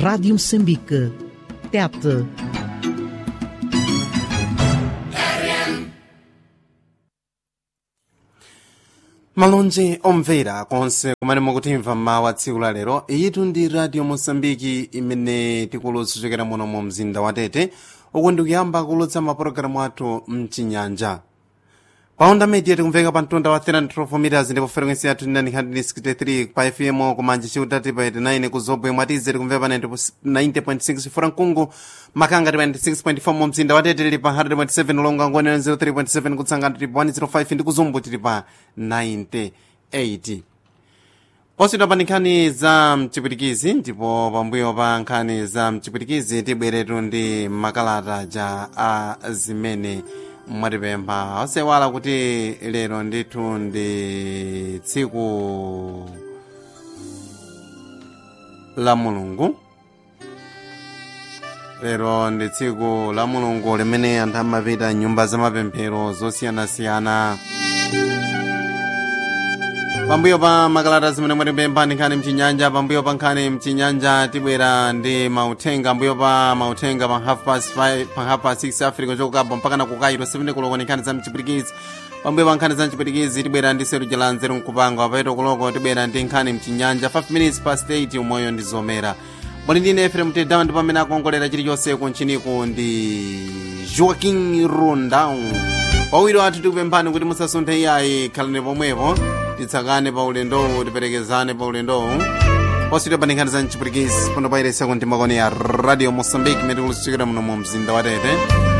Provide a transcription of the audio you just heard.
Rádio Moçambique. Tete. malonje omvera konse kumene mukutimva mawu a tsiku la lero iyitu ndi radio mosambiki imene tikulutsa kuchokera muno mu mzinda wa tete uku ndikuyamba kulutsa mapulogalamu athu mchinyanja pa onda media tikumveka pa mtunda wa 312 meters ndipo frequency yathu 963 pa fm kumanja chiutati pa 89 ku zobwe mwatize tikumveka pa 90.6 furankungu makanga ti pa 96.4 mu mzinda wa tete tili pa 100.7 ulonga ngwenera 03.7 kutsangana tili pa 105 ndi kuzumbu tili pa 98 posidwa pa nkhani za mchipwitikizi ndipo pambuyo pa nkhani za mchipwitikizi tibweretu ndi makalata ja a zimene mwatipempha osewala kuti lero ndithu ndi tsiku la mulungu lero ndi tsiku la mulungu limene anthu amapita nyumba za mapemphero zosiyanasiyana pambuyo pa makalata zimene mwatipempha ndi nkhani mchinyanja pambuyo pa nkhani mchinyanja tibwera ndi mauthenga pambuyo pa mauthenga pa half past 5 pa half past 6 africa chokukapa mpaka na kukairo 7 kuloko ni nkhani za mchipirikizi pambuyo pa nkhani za mchipirikizi tibwera ndi seru jalanzeru mkupanga paito kuloko tibwera ndi nkhani mchinyanja 5 minutes past 8 umoyo ndi zomera mwali ndine efrem tedama ndipo amene akongolera chilichonse kunchiniku ndi joaquin rundown pawiro athu tikupemphani kuti musasunthe iyayi khalani pomwepo titsakane pa ulendowu tiperekezane pa ulendowu posidwa pa nkhani za mchipwitikizi pano pairesa kuntima kone ya radio mosambiki imene tikulusichikira muno mu mzinda wa tete